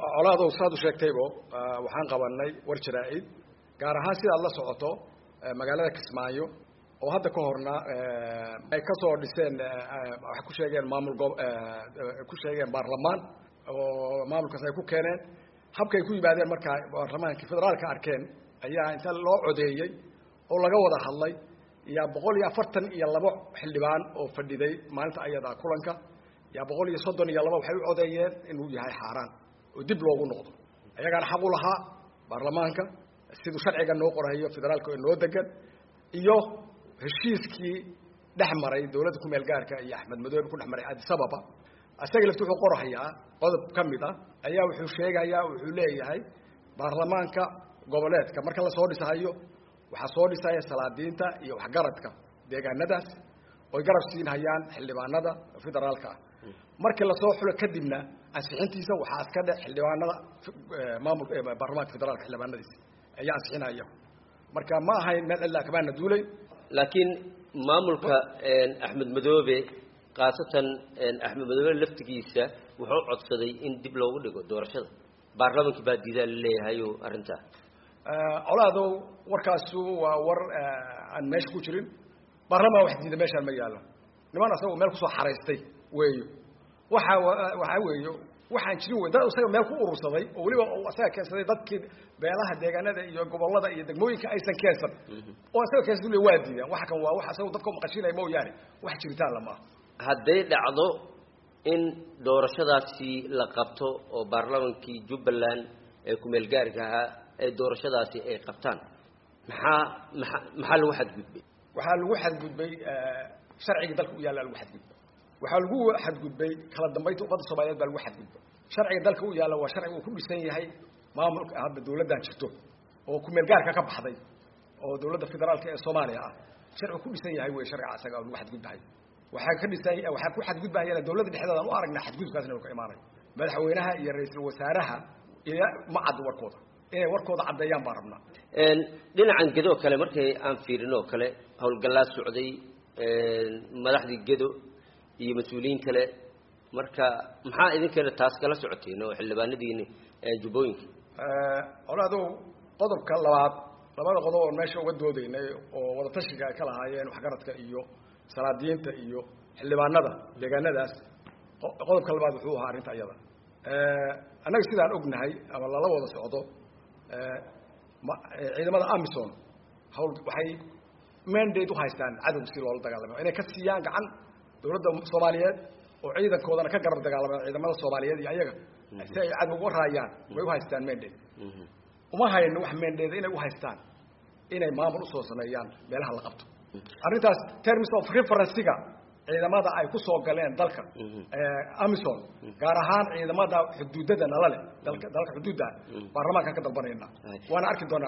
colaadow saad u sheegtaybo waxaan qabanay war jaraa-id gaar ahaan sida ad la socoto magaalada kismaayo oo hadda ka horna ay kasoo dhiseen waxay ku sheegeen maamul go ku sheegeen baarlamaan oo maamulkaas ay ku keeneen habkay ku yimaadeen markaa baarlamaankii federaalka arkeen ayaa inta loo codeeyey oo laga wada hadlay yaa boqol iyo afartan iyo labo xildhibaan oo fadhiday maalinta ayada kulanka yaa boqol iyo soddon iyo laba waxay u codeeyeen inuu yahay xaaraan oo dib loogu noqdo ayagaana xaq u lahaa baarlamaanka siduu sharciga noo qorayo federaalka oo noo degan iyo heshiiskii dhex maray dawladda kumeel gaarka iyo axmed madoobe ku dhex maray addis ababa isaga lafti wuxuu qorahayaa qodob ka mid ah ayaa wuxuu sheegayaa wuxuu leeyahay baarlamaanka goboleedka marka lasoo dhisahayo waxaa soo dhisaya salaadiinta iyo waxgaradka deegaanadaas oy garab siinhayaan xildhibaanada federaalka ah markii lasoo xulo kadibna ansixintiisa waxaa iska dhe xildhibaanada maamulka baarlamaanka federaalka xildhibaanadiisa ayaa ansixinaya marka ma ahayn meel cidlaa kamaana duulay laakiin maamulka axmed madoobe khaasatan axmed madoobe laftigiisa wuxuu codsaday in dib loogu dhigo doorashada baarlamankii baa diidaa laleeyahayo arrintaa colaadow warkaasu waa war aan meesha ku jirin baarlamaan wax diida meeshaan ma yaallo niman asagoo meel kusoo xaraystay weeyo waxa waxaa weeyo waxaan jirin wey dad isaga meel ku urursaday oo weliba isaga keensaday dadkii beelaha deegaanada iyo gobolada iyo degmooyinka aysan keensan oo isaga keensan waa diidaan waxa kan waa wax isagoo dadka maqashinaya mooyaane wax jiritaan lama aha hadday dhacdo in doorashadaasi la qabto oo baarlamankii jubbaland ee kumeel gaarka ahaa ee doorashadaasi ay qabtaan maxaa maa maxaa lagu xadgudbay waxaa lagu xadgudbay sharciga dalka u yaalla lagu xadgudbay waxaa lagu xadgudbay kala dambaynta ummadda soomaaliyeed baa lagu xadgudbay sharciga dalka u yaalla waa sharciga uu ku dhisan yahay maamulka hadda dawladdan jirto oo kumeel gaarka ka baxday oo dawladda federaalka ee soomaaliya ah sharcigu ku dhisan yahay wey sharciga isaga lagu xadgudbahay waxaa ka dhisan waxaa ku xadgudbahayana dawladda dhexdeedaan u aragnaa xadgudubkaasna uu ka imaanayo madaxweynaha iyo ra-iisul wasaaraha ila ma caddo warkooda inay warkooda caddeeyaan baan rabnaa dhinacan gedo kale markay aan fiirin oo kale howlgallaa socday madaxdii gedo iyo mas-uuliyiin kale marka maxaa idinkana taas kala socoteen oo xildhibaanadiini jubbooyinka colaadow qodobka labaad labada qodob oon meesha uga doodaynay oo wadatashiga ay ka lahaayeen waxgaradka iyo salaadiyiinta iyo xildhibaanada deegaanadaas qodobka labaad wuxuu ahaa arrinta iyada annaga sidaan ognahay ama lala wada socdo ciidamada amison hawl waxay mandate uhaystaan cadowga si loola dagaalamo inay ka siiyaan gacan dawladda soomaaliyeed oo ciidankoodana ka garab dagaalamaan ciidamada soomaaliyeed iyo ayaga si ay cadowga u raayaan way uhaystaan mandate uma hayno wax mandate inay uhaystaan inay maamul usoo sameeyaan meelaha la qabto arrintaas terms of referencega ciidamada ay kusoo galeen dalka amison gaar ahaan ciidamada xuduudada nala leh dalka dalka xuduudda baarlamaankaan ka dalbanayna waana arki doonaa